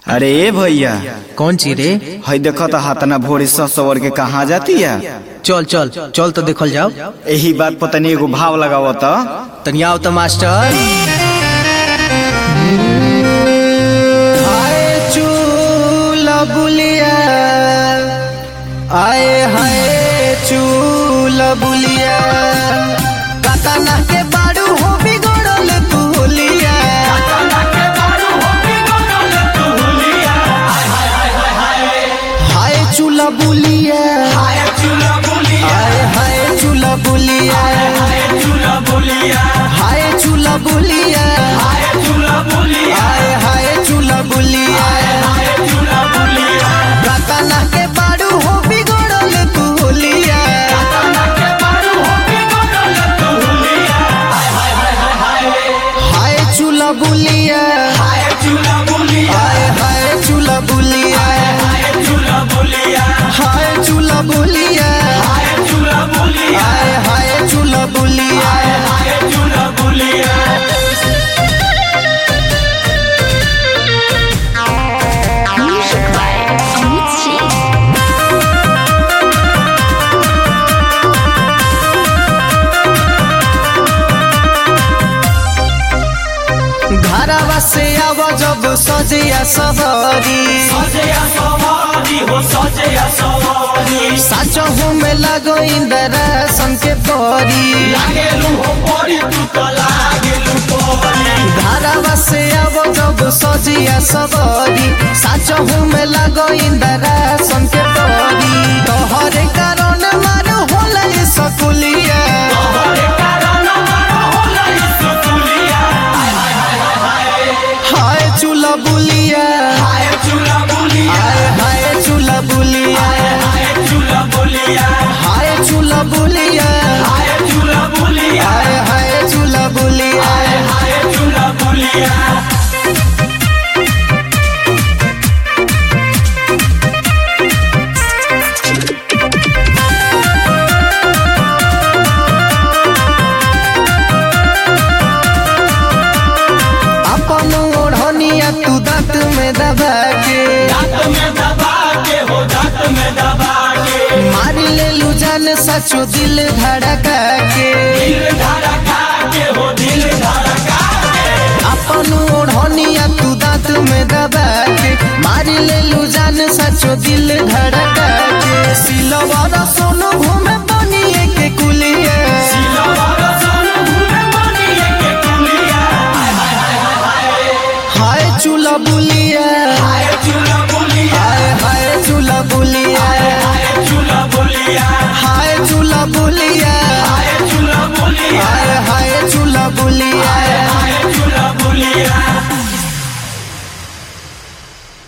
अरे ए भैया कौन ची रे हई देखो तो हाथना भोरे सवर के कहाँ जाती है चल चल चल तो देखल जाओ यही बात पर तनी एगो भाव लगाव त तनिया आओ तो मास्टर आए चूला बुलिया आए हाय चूला बुलिया काका के बाड़ू हो बिगड़ल तू होलिया हाय चूला बुलिया हाय हाय चूला बुलिया हाय चूला बुलिया हाय हाय चूला बुलिया काका के बाड़ू हो बिगड़ल तू होलिया हाय चूला बुलिया हाय हाय चूला बुलिया हाय चूला बुलिया हाय हाय चूला बुलिया Music by Amit Singh. घरवा से आव जब सजिया सवारी साचो हूँ में लगो इंदरा के परी घरवा से आव जब सजिया सवारी साचो हूँ में लगो इंदरा के परी तोहरे कारण मार होला सकुलिया हाय चूला बुलिया हाय हाय चूला बुलिया हाय चूला बुलिया हाय हाय चूला बुलिया अपन ओढ़निया तू दांत में दबा के मारी ले लू जान सचो दिल धड़का के अपन ओढ़निया तू दांत में दबा के मारी ले लू जान सचो दिल धड़का के सिलवा सोनो घूमे